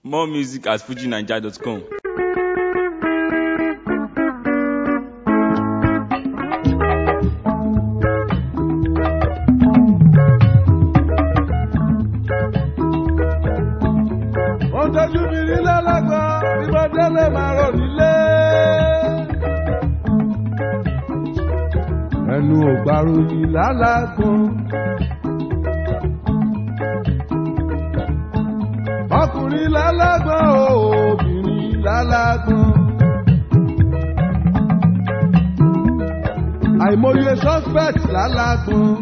More music at fujinaija.com. wọ́n tọ́jú mi rí lọ́lọ́gbọ́ bí mo délé máa rò nílé. ẹnu ògbàrò yìí lálágbọ́n. ọkùnrin lálágbọ́n obìnrin lálágbọ́n. àìmọye suspect lálágbọ́n.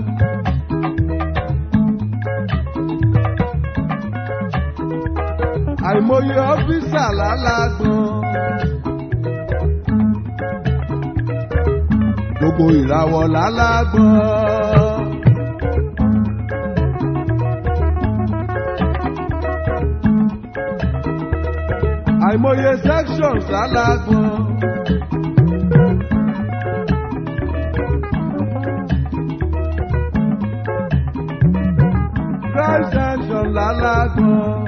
àìmọye ọ́fíìsà lálágbọ́n. gbogbo ìràwọ̀ lálágbọ́n. àìmọye sections lálágbọ́n. Christ section lálágbọ́n.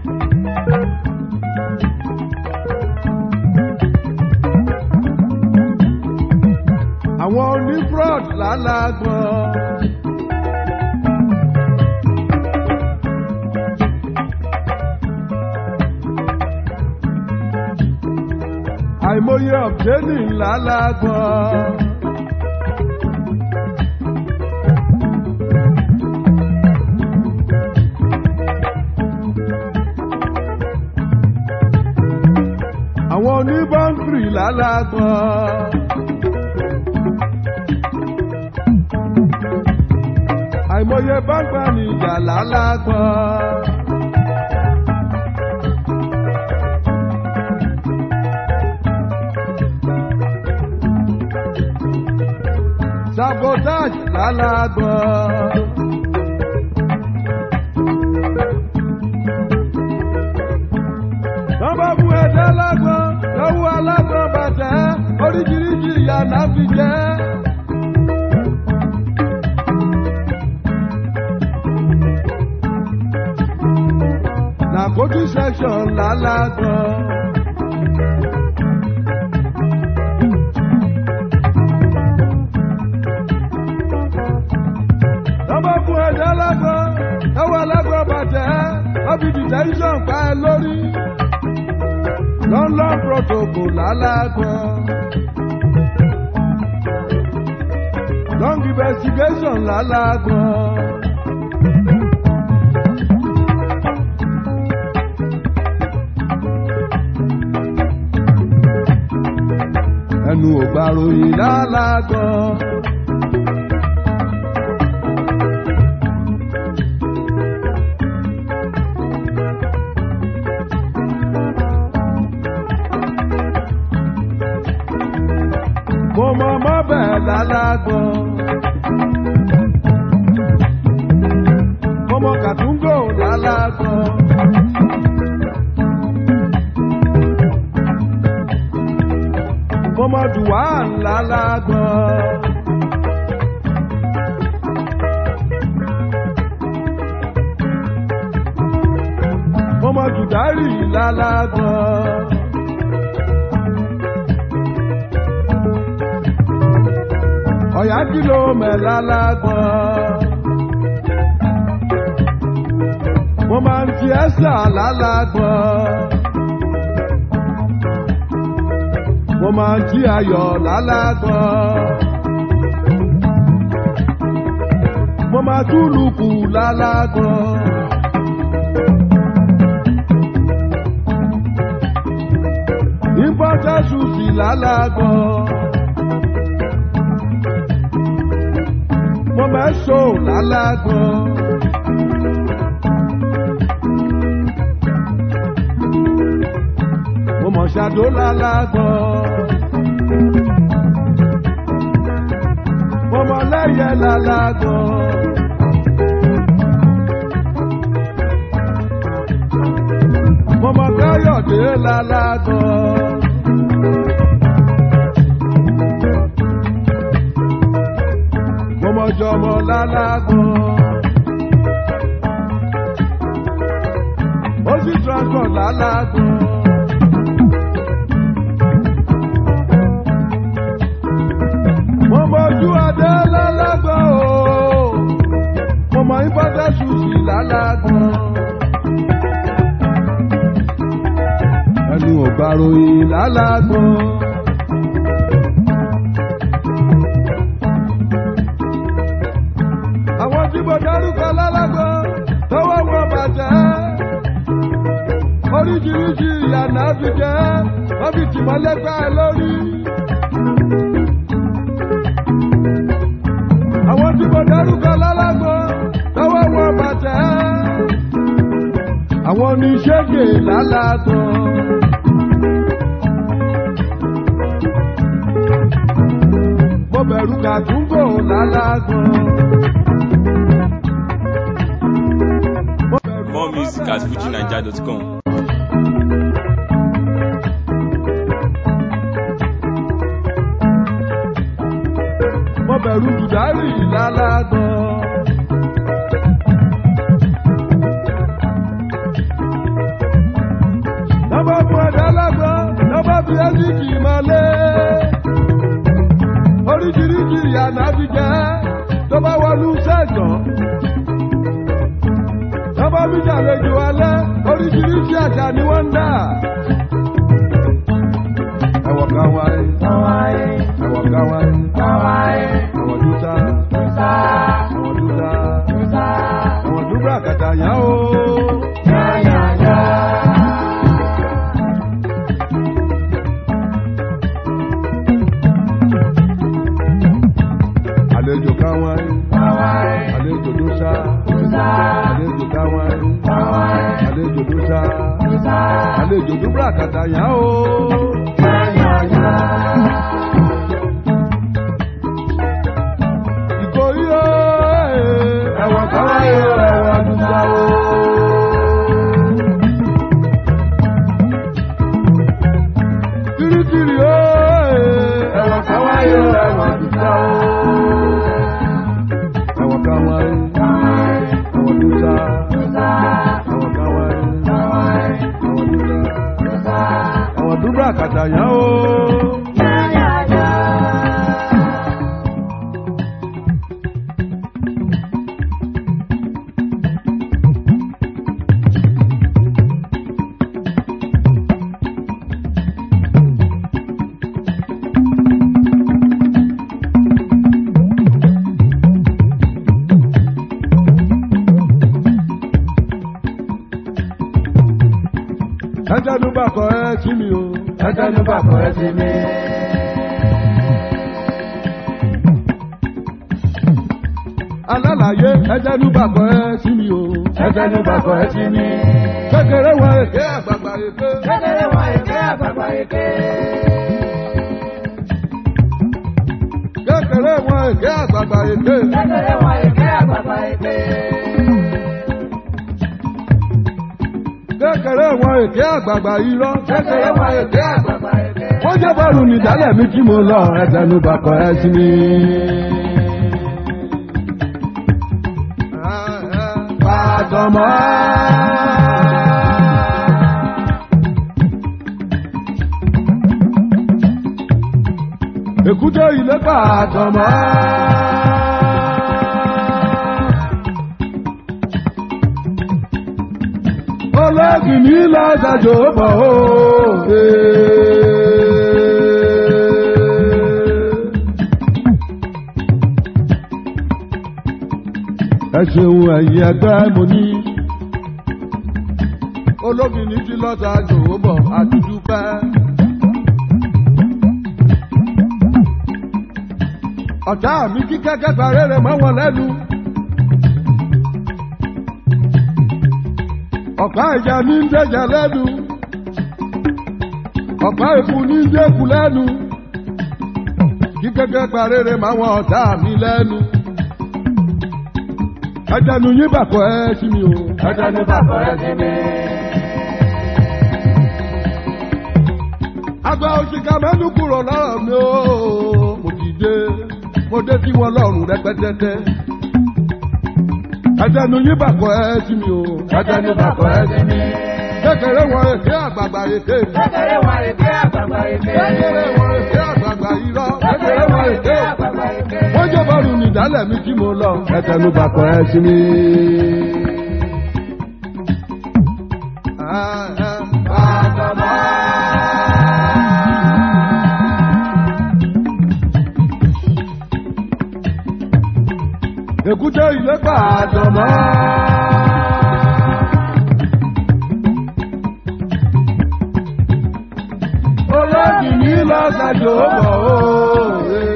àwọn onífraud lálágbọ́n. àìmọye ọ̀bẹ́nì lálágbọ́n. àwọn oníbọ́ńkìrì lálágbọ́n. àìmọye bágbà ní ìjà lálágbọ́n. sabotage lálágbọ́n. wọ́n bá mú ẹ̀dá lágbọ́n lọ́wọ́ alágbọ́n bàtẹ́ oríṣiríṣi ìyá náà fi jẹ́. Nàkójú section lálágbọ́n. Lọ́bọ̀ fún ẹ̀jẹ̀ lágbọ́n, ẹwọ́ lágbọ́n bàjẹ́, ọ́bí detention pa ẹ lórí. London protocol lálágbọ́n. Long investigation lálágbọ́n. ẹnu ògbà ròyìn lálágan. mo mọ mọ bẹ́ẹ̀ lálágan. mo mọ kàtúngò lálágan. mọ́mọ́dù wà ńlá lágbọ́n. mọ́mọ́dù dárì lálágbọ́n. ọ̀yá kìlọ̀ mẹ́lá lágbọ́n. mo máa ń fi ẹ́sà lálágbọ́n. mo máa ń jí ayọ̀ lálágbọ́n. mo máa túlùkù lálágbọ́n. ìbọ́tẹ́sù sí lálágbọ́n. mo máa so lálágbọ́n. mo mọ̀ ṣàdó lálágbọ́n. mo mọ̀ lẹ́yẹ lálágbọ́n. mo mọ̀ káyọ̀dé lálágbọ́n. mo mọ̀ jọmọ lálágbọ́n. ó sì transport lálágbọ́n. mo mọ̀jú adé lálágbọ́n o mo mọ ìbọ́dẹ̀ ṣùṣì lálágbọ́n. ẹni ò gbàròyìn lálágbọ́n. àwọn tí mo dárúkọ lálágbọ́n tọwọ́ wọn bàjẹ́ oríṣiríṣi ìyànà fi jẹ́ wọ́n fi tìmọ́lẹ́gbẹ́ lórí. àwọn tí mo dárúkọ lálágbọ́n tọwọ́ wọn bàjẹ́ àwọn oníṣègè lálágbọ́n. mo bẹ̀rù kàtúngò lálágbọ́n. Mo bẹ̀rù More music at fujinaija.com. mo bẹ̀rù dùdárì lálágbọ́n. Nọ́bà fún ẹ̀dá lágbọ́n, nọ́bà fi ẹ́sìkì mọ́lé. Oríṣiríṣi ìyànà fi jẹ́ tó bá wọnú sẹ́gbọ̀n. Nọ́bà fi ṣàlejò alẹ́, oríṣiríṣi àṣà ni wọ́n ń dà. Ẹ̀wọ̀ kan wáyé, ẹ̀wọ̀ kan wáyé, ẹ̀wọ̀ dúdá, ẹ̀wọ̀ dúdá, ẹ̀wọ̀ dúdá kàtà yá o. Àlejò kan wáyé, àlejò dúdá, àlejò kan wáyé, àlejò dúdá, àlejò dúdá kàtà yá o. Ìkòyí o, ẹ̀wọ̀n kan wáyé o, ẹ̀wọ̀n dúdá o. Tìrìtìrì o, ẹ̀wọ̀n kan wáyé o, ẹ̀wọ̀n dúdá o. Ẹ̀wọ̀n kan wáyé, ẹ̀wọ̀n dúdá, ẹ̀wọ̀n kan wáyé, ẹ̀wọ̀n dúdá, ẹ̀wọ̀n dúdá kàtà yá o. Ẹjẹ́nu bàkọ̀ ẹ sí mi o. Ẹjẹ́nu bàkọ̀ ẹ sí mi. Alálàyé ẹjẹ́nu bàkọ̀ ẹ sí mi o. Ẹjẹ́nu bàkọ̀ ẹ sí mi. Kékeré wọn èké àgbàgbà èké. Kékeré wọn èké àgbàgbà èké. Kékeré wọn èké àgbàgbà èké. Kékeré wọn èké àgbàgbà èké. Kékeré wọn èké àgbàgbà irọ́. Kékeré wọn èké àgbàgbà èké. Wọ́n jẹ́ bọ́ọ̀lù nìdálẹ̀ mi tí mo lọ ẹjẹ́nu bàkọ̀ ẹ sí mi. Bàdàmọ́. Èkúté ilé bàdàmọ́. Olóògì ní lọ́sàjò bọ̀ ó. Ẹ ṣeun ẹ̀yin ẹgbẹ́ mo ní. Olóògì ní ti lọ́sàjò bọ̀ àdúdúpẹ́. Ọ̀tá mi kí kẹ́kẹ́ parẹ́ rẹ̀ mọ́ wọn lẹ́nu. ọ̀pá ìjà ní ń dẹ̀jà lẹ́nu ọ̀pá ìkù ní ń dẹ́kù lẹ́nu kí gẹ́gẹ́ parére máa wọn ọ̀tá mi lẹ́nu. ẹjẹnu yín bàkọ́ ẹ sí mi o. Ẹjẹ́nu bàkọ̀ ẹ sí mi. àgbà òṣìkà mẹ́nu kúrò lọ́rọ̀ mi o. mo ti dé mo dé sí wọn lọ́rùn rẹpẹtẹtẹ. ẹjẹnu yín bàkọ́ ẹ sí mi o. Ẹjẹ́nu bàkọ̀ ẹ sí mi. kékeré wọn èké àgbààgbà èké. Kékeré wọn èké àgbàgbà èké. kékeré wọn èké àgbààgbà irọ́. Kékeré wọn èké àgbàgbà èké. wọ́n jẹ́ bọ́ọ̀lù nìdálẹ̀ mi tí mo lọ. ẹtẹnu bàkọ̀ ẹ sí mi. Èkúté ilé pàdánù. Olóògì ní lọ́sàjò bọ̀ ó.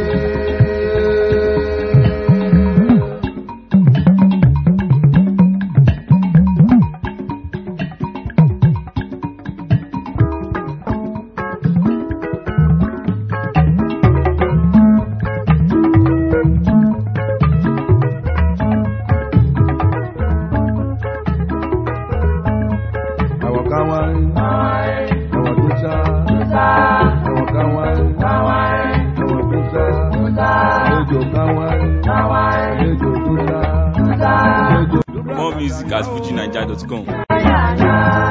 Àwọn kan wá rí, àwọn tó sá, àwọn kan wá rí, àwọn tó sá, àlejò kan wá rí, àlejò tó sá, àlejò. More music at fujinaija.com. Yeah, yeah.